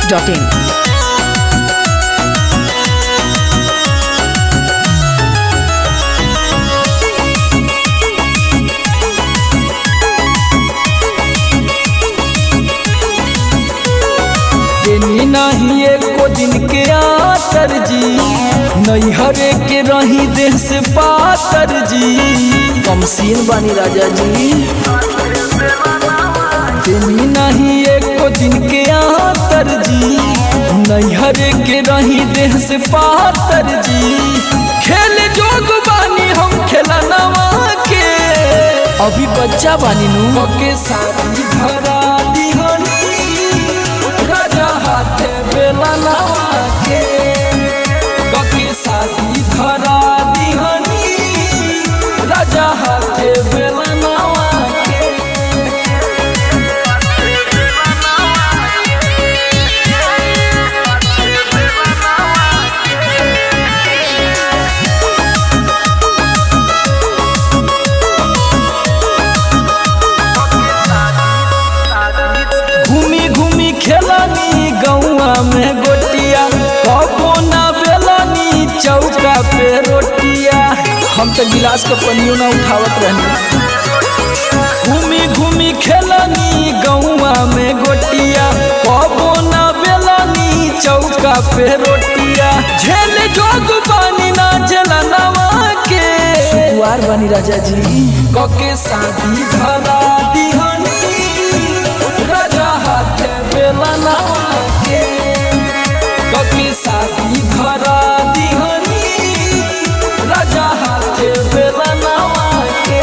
masti.in. देनी नहीं एको दिन के आतर जी नैहरे के रही देह से पातर जी कमसीन बानी राजा जी देनी नहीं एको दिन के आतर जी नैहरे के रही देह से पातर जी खेल जोग बानी हम खेला नवा के अभी बच्चा बानी नु के शादी धरा दिहनी राजा हाथे बेला नवा के कके शादी धरा दिहनी राजा हाथे बेला नवा के घूमी घूमी खेलानी गौआ में गोटिया कबो ना बेलानी चौका पे रोटिया हम तो गिलास के पनियो ना उठावत रहनी घूमी घूमी खेलानी गौआ में गोटिया कबो ना बेलानी चौका पे रोटिया झेल जोग बानी ना झेला नवा के सुकुआर बानी राजा जी कके शादी धरा दिहनी राजा हाथे बेला नवा के कके शादी धरा दिहनी राजा हाथे बेला नवा के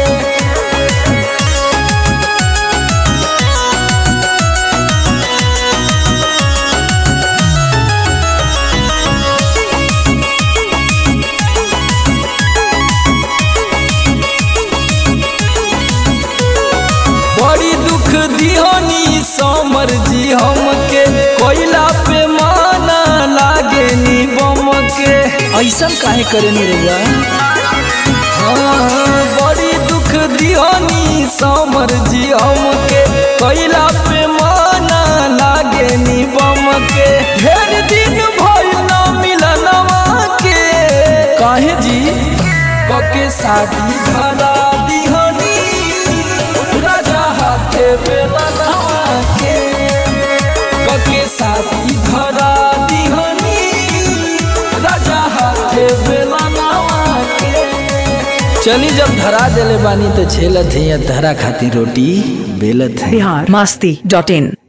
बड़ी दुख दिहनी समर जी हमके कोयला पे माना लागे नी बम के ऐसन काहे करे नी रउआ हाँ, बड़ी दुख दिहनी समर जी हमके कोयला पे माना लागे नी बम के ढेर दिन भइल ना मिलनवा के काहे जी कके शादी धरा दिहनी राजा हाथे बेला नवा के कके शादी धरा दिहनी राजा हाथे बेला नवा के चली जब धरा देले बानी तो झेलत है धरा खाती रोटी बेलत है Bihar masti.in.